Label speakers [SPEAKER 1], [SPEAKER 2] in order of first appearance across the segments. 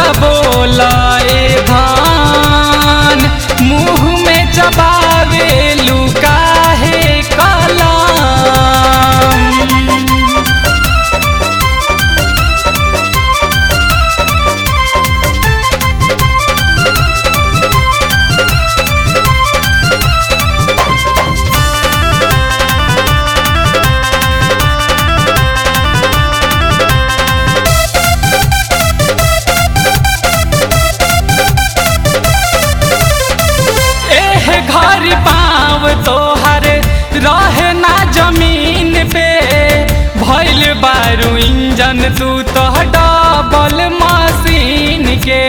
[SPEAKER 1] बोला बोला ए धान मुंह में चबावे लुका है कलम एह घर पाव तोहर रहे ना जमीन पे भइल बारू इंजन तू तो डबल मशीन के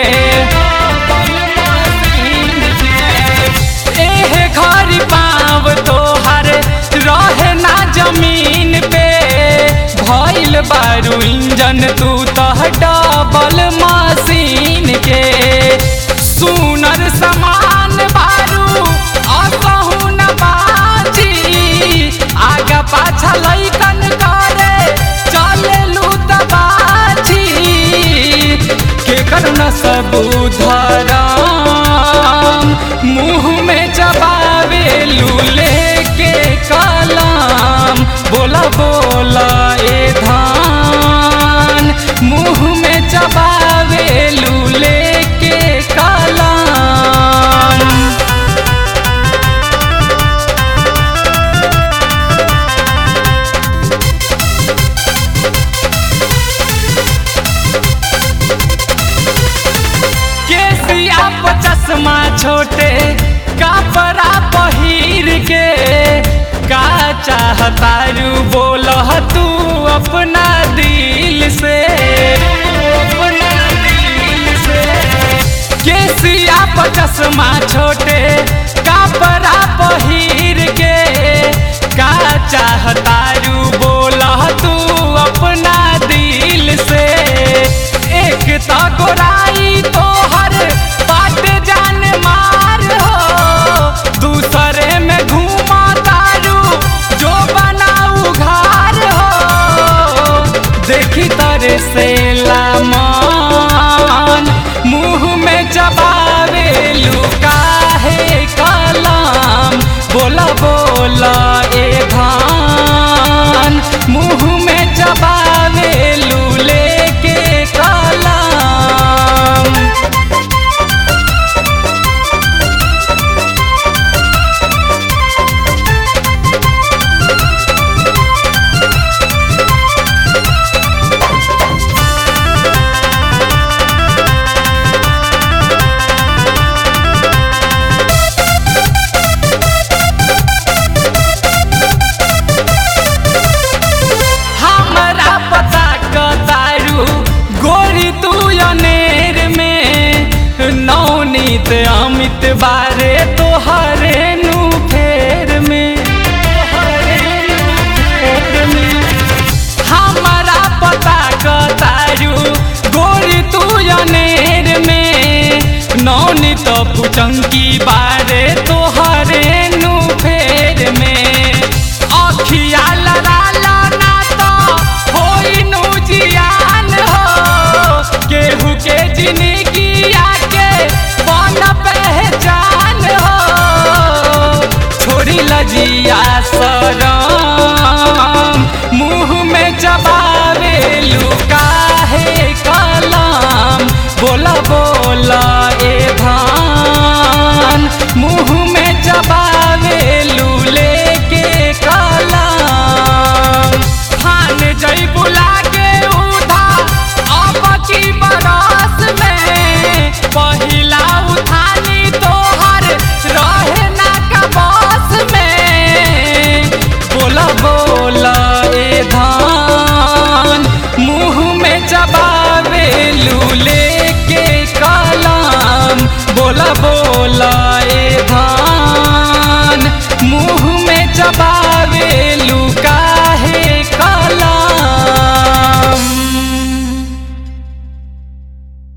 [SPEAKER 1] एह घर पाव तोहर रहे ना जमीन पे भइल बारू इंजन तू तो डबल मशीन के सुनर समान बारू असहु न बाजी आगा पाछा लैकन करे चलेलु त बाजी केकर न सबूधराम मुंह में चबावे लूले के कलाम बोला बोला ए धान मुंह में चबावे लूले के कलाम केसिया पर चश्मा छोटे कपड़ा पहिर के का चाहतारू बोल तू अपना दिल से अपना दिल से केसिया पर चश्मा छोटे कपड़ा पहिर के का चाहतारू बोल तू अपना दिल से एक तो गोराई तोहर बाट जान मार हो दूसरे में घूमा तारू जो बनाऊ घर हो देखी तरे से लामान मुंह में चबावे लुका है कलाम बोला बोला ए धान मुंह में चबावे लूले के कलाम हमरा पता कतारू गोरी तू अनेर में नौनीत अमित बारे तोहरे नु फेर में फेर में हमरा पता कतारू गोरी तू अनेर में नौनीत पुचंकी बारे तोहरे नु फेर में अखिया लड़ाला ना तो होई नु जियान हो केहू के जिंदगी आके बन पहचान हो छोड़ी लजिया सरम मुंह में चबावे लुका है कलाम बोला बोला ए धान मुंह में चबावे लूले के कलाम थान जई बुला के उधा अब की बरस में पहिला उठानी तोहर रहे ना कबस में बोला बोला ए धान मुंह में चबावे लूले के कलाम बोला बोला ए धान